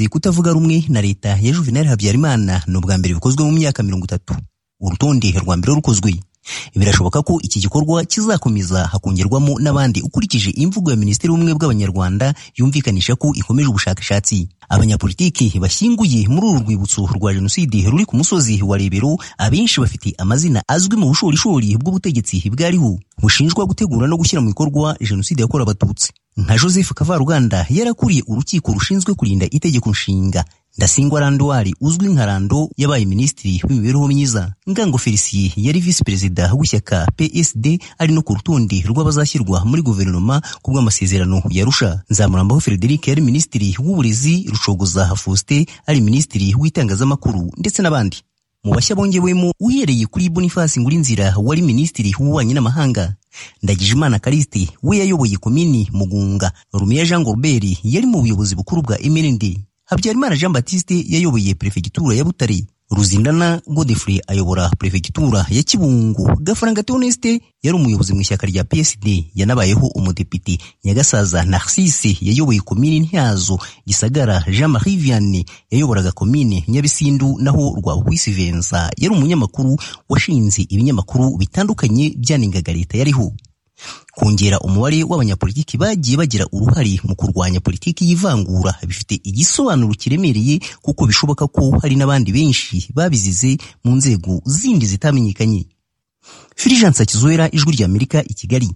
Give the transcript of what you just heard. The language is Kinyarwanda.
kutavuga rumwe na leta ya Juvenal Habyarimana ni ubwa mbere bikozwe mu myaka mirongo itatu urutonde rwa mbere rukozwe birashoboka ko iki gikorwa kizakomeza hakongerwamo n'abandi ukurikije imvugo ya minisitiri w'ubumwe bw'abanyarwanda yumvikanisha ko ikomeje ubushakashatsi abanyapolitiki bashyinguye muri uru rwibutso rwa jenoside ruri ku musozi wa rebero abenshi bafite amazina azwi mu bushorishori bw'ubutegetsi bwariho bushinjwa gutegura no gushyira mu bikorwa jenoside yakorewe abatutsi nka joseph kavaruganda yarakuriye urukiko rushinzwe kurinda itegeko nshinga ndasingwa randwari uzwi nka rando yabaye minisitiri w'imibereho myiza ngango felisiye yari visi perezida w'ishyaka psd ari no ku rutonde rw'abazashyirwa muri guverinoma ku bw'amasezerano yarusha nzamurambaho frederic yari minisitiri w'uburezi rushogoza faustin ari minisitiri w'itangazamakuru ndetse n'abandi mu bashya bongewemo uhereye kuri boniface ngurinzira wari minisitiri w'ububanyi n'amahanga ndagijimana kariste we yayoboye komini mugunga rumiya jean gorbert yari mu buyobozi bukuru bwa mnd habyarimana jean batiste yayoboye perefegitura ya butare ruzindana godefrey ayobora perefegitura ya kibungo gafaranga teoneste yari umuyobozi mu ishyaka rya psd yanabayeho umudepite nyagasaza narcisse yayoboye komini ntyazo gisagara jean marie vianney yayoboraga komini nyabisindu naho rwabukwisivenza yari umunyamakuru washinze ibinyamakuru bitandukanye byanengaga leta yariho kongera umubare w'abanyapolitiki bagiye bagira uruhare mu kurwanya politiki y'ivangura bifite igisobanuro kiremereye kuko bishoboka ko hari n'abandi benshi babizize mu nzego zindi zitamenyekanye filijansa kizuwera ijwi ry'amerika i kigali